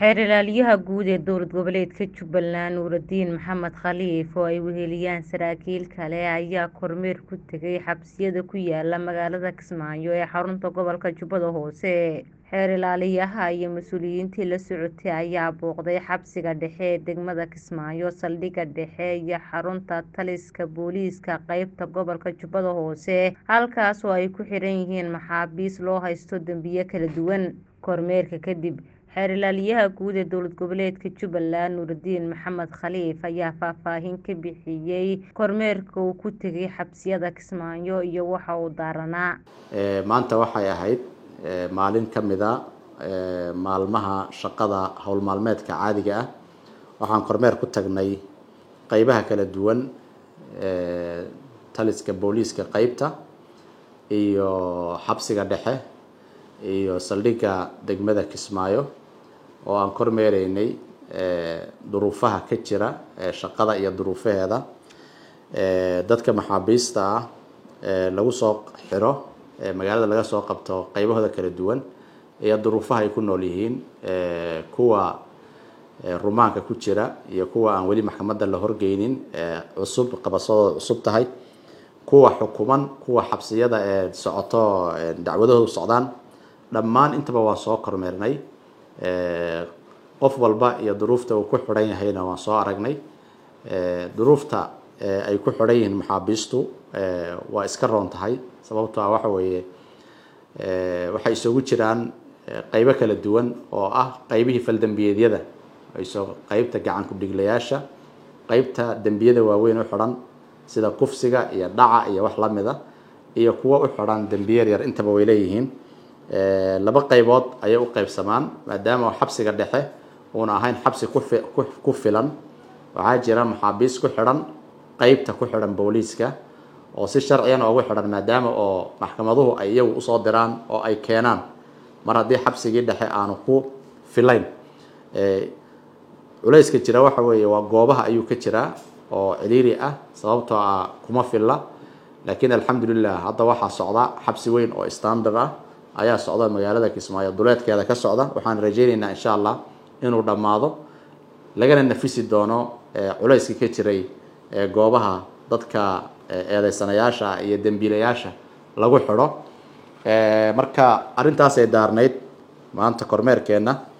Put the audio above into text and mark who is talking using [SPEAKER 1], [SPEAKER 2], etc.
[SPEAKER 1] Xeer ilaaliyaha guud ee dowlad goboleedka Jubbaland Nuuridiin Maxamed Khaliif oo ay weheliyaan saraakiil kale ayaa kormeer ku tagay xabsiyada ku yaala magaalada Kismaayo ee xarunta gobolka Jubbada Hoose. Xeer ilaaliyaha iyo mas'uuliyiintii la socotay ayaa booqday xabsiga dhexe ee degmada Kismaayo, saldhigga dhexe iyo xarunta taliska booliiska qaybta gobolka Jubbada Hoose, halkaas oo ay ku xiran yihiin maxaabiis loo haysto dambiyo kala duwan. Kormeerka kadib, Xeer ilaaliyaha guud ee dowlad goboleedka Jubbaland Nuuridiin Maxamed Khaliif ayaa faahfaahin ka bixiyay kormeerka uu ku tagay xabsiyada Kismaayo iyo waxa uu daaranaa.
[SPEAKER 2] maanta waxay ahayd maalin ka mid a maalmaha shaqada howl maalmeedka caadiga ah waxaan kormeer ku tagnay qeybaha kala duwan taliska booliiska qeybta iyo xabsiga dhexe iyo saldhigga degmada Kismaayo oo aan kormeereynay duruufaha ka jira shaqada iyo duruufaheeda dadka maxaabiista ah lagu soo xiro magaalada laga soo qabto qeybahooda kala duwan iyo duruufaha ay ku nool yihiin kuwa rumaanka ku jira iyo kuwa aan weli maxkamadda la horgeynin cusub qabasadooda cusub tahay kuwa xukuman kuwa xabsiyada ee socoto dacwadahoodu socdaan dhammaan intaba waan soo kormeernay qof walba iyo duruufta uu ku xidhan yahayna waan soo aragnay duruufta ay ku xidhan yihiin maxaabiistu waa iska roon tahay sababtoo ah waxa weeye waxay isugu jiraan qeybo kala duwan oo ah qeybihii faldambiyeedyada iso qeybta gacan ku-dhiglayaasha qeybta dembiyada waaweyn u xidhan sida kufsiga iyo dhaca iyo wax lamid a iyo kuwa u xidhan dembiye yar intaba way leeyihiin laba qeybood ayay u qeybsamaan maadaama xabsiga dhexe uuna ahayn xabsi ku filan waxaa jira maxaabiis ku xidhan qeybta ku xidhan booliiska oo si sharciyana ugu xidhan maadaama oo maxkamaduhu ay iyagu usoo diraan oo ay keenaan mar haddii xabsigii dhexe aanu ku filayn culayska jira waxa weeye waa goobaha ayuu ka jiraa oo ciriiri ah sababtoo ah kuma filla laakiin alxamdulilah hadda waxaa socda xabsi weyn oo standard ah ayaa socda magaalada kismaayo duleedkeeda ka socda waxaan rajeyneynaa insha allah inuu dhammaado lagana nafisi doono culayska ka jiray goobaha dadka eedeysanayaasha iyo dembiilayaasha lagu xidho marka arrintaasay daarnayd maanta kormeerkeenna